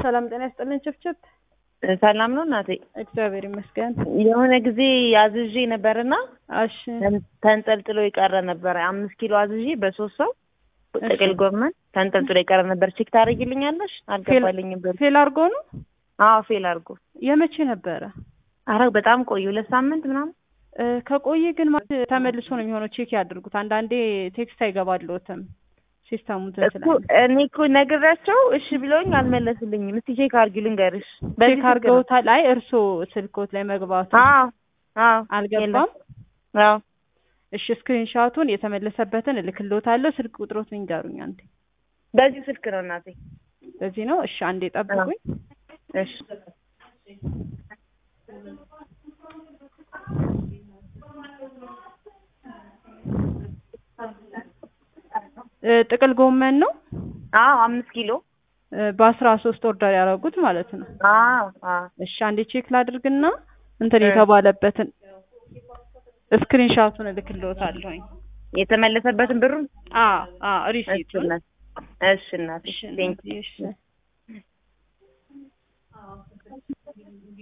ሰላም ጤና ይስጥልን። ችፍችፍ ሰላም ነው እናቴ። እግዚአብሔር ይመስገን። የሆነ ጊዜ አዝዤ ነበርና እሺ ተንጠልጥሎ የቀረ ነበረ። አምስት ኪሎ አዝዤ በሶስት ሰው ጥቅል ጎመን ተንጠልጥሎ የቀረ ነበር። ቼክ ታደርጊልኛለሽ? አልገባልኝም ብር። ፌል አድርጎ ነው? አዎ ፌል አድርጎ። የመቼ ነበረ? አረ በጣም ቆዩ፣ ሁለት ሳምንት ምናምን። እ ከቆየ ግን ማለት ተመልሶ ነው የሚሆነው። ቼክ ያድርጉት። አንዳንዴ ቴክስት አይገባልዎትም ሲስተሙ እንትን እኮ ስላለ እኔ እኮ ነግሬያቸው እሺ ብለውኝ አልመለሱልኝም። እስቲ ቼክ አድርጊ ልንገርሽ። በዚህ ቼክ ስልክ ነው። አድርገውታል። አይ እርስዎ ስልኮት ላይ መግባቱ አዎ አዎ አልገባም። አዎ እሺ ስክሪንሻቱን የተመለሰበትን እልክልዎታለሁ። ስልክ ቁጥሮትን ይንገሩኝ አንዴ። በዚህ ስልክ ነው እናቴ። በዚህ ነው። እሺ አንዴ ጠብቁኝ። እሺ እ ጥቅል ጎመን ነው አዎ አምስት ኪሎ እ በአስራ ሶስት ኦርደር ያደረጉት ማለት ነው። አዎ አዎ እሺ አንዴ ቼክ ላድርግና እንትን እ የተባለበትን ስክሪንሻቱን እልክልዎታለሁኝ። የተመለሰበትን ብሩን አዎ አዎ እሺ ሪሲቱን እናት እሺ እናቴ እሺ ቴንክ እናትዬ፣ እሺ